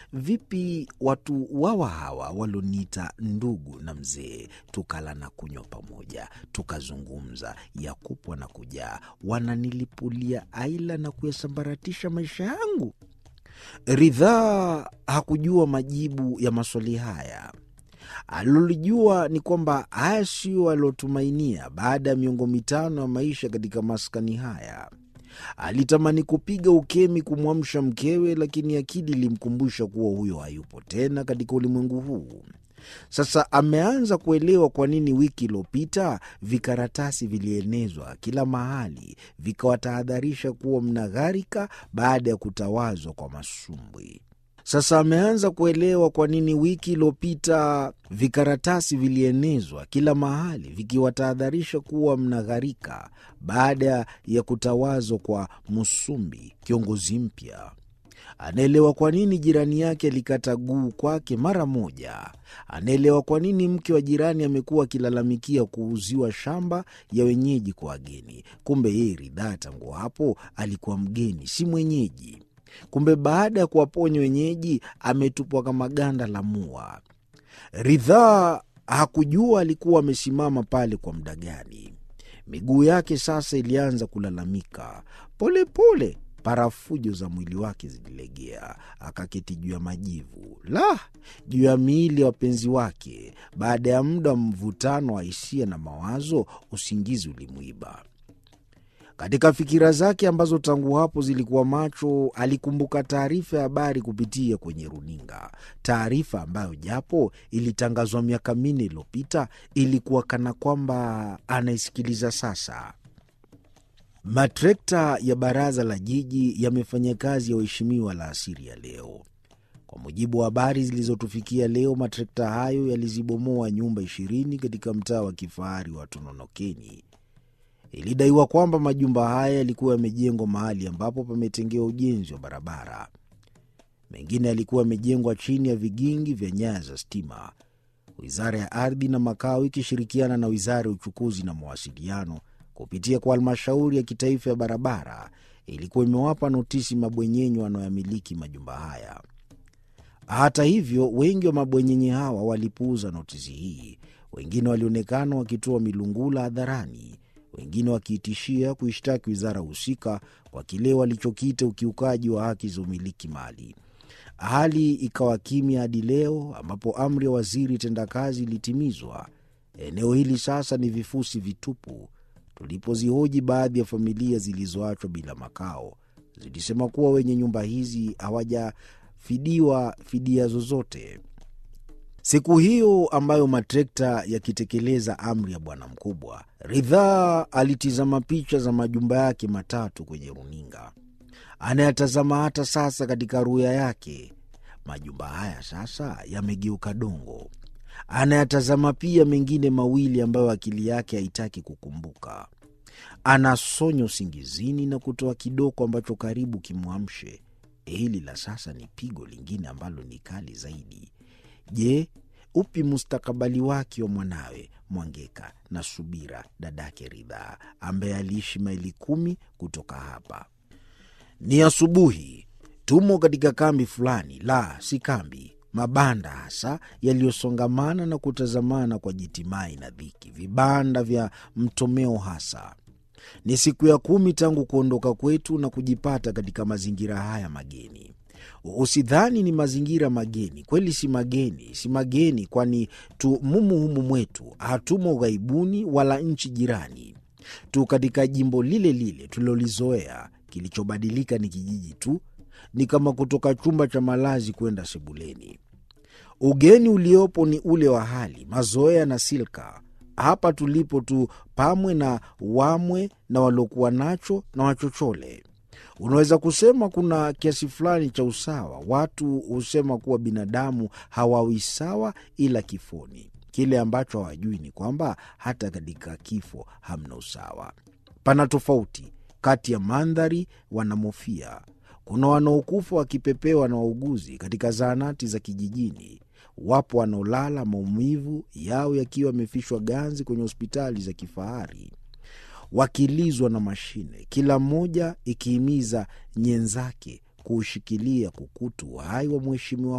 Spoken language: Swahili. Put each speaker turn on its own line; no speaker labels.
vipi watu wawa hawa waloniita ndugu na mzee, tukala na kunywa pamoja, tukazungumza ya kupwa na kujaa, wananilipulia aila na kuyasambaratisha maisha yangu? Ridhaa hakujua majibu ya maswali haya. Alilolijua ni kwamba haya sio aliotumainia baada ya miongo mitano ya maisha katika maskani haya. Alitamani kupiga ukemi kumwamsha mkewe, lakini akili ilimkumbusha kuwa huyo hayupo tena katika ulimwengu huu. Sasa ameanza kuelewa kwa nini wiki iliyopita vikaratasi vilienezwa kila mahali vikawatahadharisha kuwa mnagharika baada ya kutawazwa kwa masumbwi. Sasa ameanza kuelewa kwa nini wiki iliyopita vikaratasi vilienezwa kila mahali vikiwatahadharisha kuwa mnagharika baada ya kutawazwa kwa Musumbi, kiongozi mpya. Anaelewa kwa nini jirani yake alikata guu kwake mara moja. Anaelewa kwa nini mke wa jirani amekuwa akilalamikia kuuziwa shamba ya wenyeji kwa wageni. Kumbe yeye Ridhaa tangu hapo alikuwa mgeni, si mwenyeji. Kumbe baada ya kuwaponya wenyeji ametupwa kama ganda la mua. Ridhaa hakujua alikuwa amesimama pale kwa muda gani. Miguu yake sasa ilianza kulalamika polepole. Parafujo za mwili wake zililegea, akaketi juu ya majivu la juu ya miili ya wapenzi wake. Baada ya muda wa mvutano wa hisia na mawazo, usingizi ulimwiba. Katika fikira zake ambazo tangu hapo zilikuwa macho, alikumbuka taarifa ya habari kupitia kwenye runinga, taarifa ambayo japo ilitangazwa miaka minne iliyopita ilikuwa kana kwamba anaisikiliza sasa. Matrekta ya baraza la jiji yamefanya kazi ya waheshimiwa la asiri ya leo. Kwa mujibu wa habari zilizotufikia leo, matrekta hayo yalizibomoa nyumba ishirini katika mtaa wa kifahari wa Tononokeni. Ilidaiwa kwamba majumba haya yalikuwa yamejengwa mahali ambapo pametengewa ujenzi wa barabara. Mengine yalikuwa yamejengwa chini ya vigingi vya nyaya za stima. Wizara ya Ardhi na Makao ikishirikiana na Wizara ya Uchukuzi na Mawasiliano kupitia kwa Halmashauri ya Kitaifa ya Barabara ilikuwa imewapa notisi mabwenyenye wanaoyamiliki majumba haya. Hata hivyo, wengi wa mabwenyenye hawa walipuuza notisi hii. Wengine walionekana wakitoa milungula hadharani wengine wakiitishia kuishtaki wizara husika kwa kile walichokiita ukiukaji wa haki za umiliki mali. Hali ikawa kimya hadi leo ambapo amri ya waziri tendakazi ilitimizwa. Eneo hili sasa ni vifusi vitupu. Tulipozihoji baadhi ya familia zilizoachwa bila makao, zilisema kuwa wenye nyumba hizi hawajafidiwa fidia zozote. Siku hiyo ambayo matrekta yakitekeleza amri ya bwana mkubwa, Ridhaa alitizama picha za majumba yake matatu kwenye runinga. Anayatazama hata sasa katika ruya yake. Majumba haya sasa yamegeuka dongo. Anayatazama pia mengine mawili ambayo akili yake haitaki kukumbuka. Anasonya usingizini na kutoa kidoko ambacho karibu kimwamshe. Hili la sasa ni pigo lingine ambalo ni kali zaidi. Je, upi mustakabali wake wa mwanawe Mwangeka na Subira, dadake Ridhaa, ambaye aliishi maili kumi kutoka hapa? Ni asubuhi, tumo katika kambi fulani, la si kambi, mabanda hasa yaliyosongamana na kutazamana kwa jitimai na dhiki, vibanda vya mtomeo hasa. Ni siku ya kumi tangu kuondoka kwetu na kujipata katika mazingira haya mageni. Usidhani ni mazingira mageni, kweli si mageni, si mageni, kwani tu mumu humu mwetu, hatumo ughaibuni wala nchi jirani, tu katika jimbo lile lile tulilolizoea. Kilichobadilika ni kijiji tu, ni kama kutoka chumba cha malazi kwenda sebuleni. Ugeni uliopo ni ule wa hali, mazoea na silka. Hapa tulipo tu pamwe na wamwe na waliokuwa nacho na wachochole. Unaweza kusema kuna kiasi fulani cha usawa. Watu husema kuwa binadamu hawawi sawa ila kifoni. Kile ambacho hawajui ni kwamba hata katika kifo hamna usawa. Pana tofauti kati ya mandhari wanamofia. Kuna wanaokufa wakipepewa na wauguzi katika zahanati za kijijini. Wapo wanaolala maumivu yao yakiwa yamefishwa ganzi kwenye hospitali za kifahari wakilizwa na mashine, kila mmoja ikihimiza nyenzake kuushikilia kukutu uhai wa mheshimiwa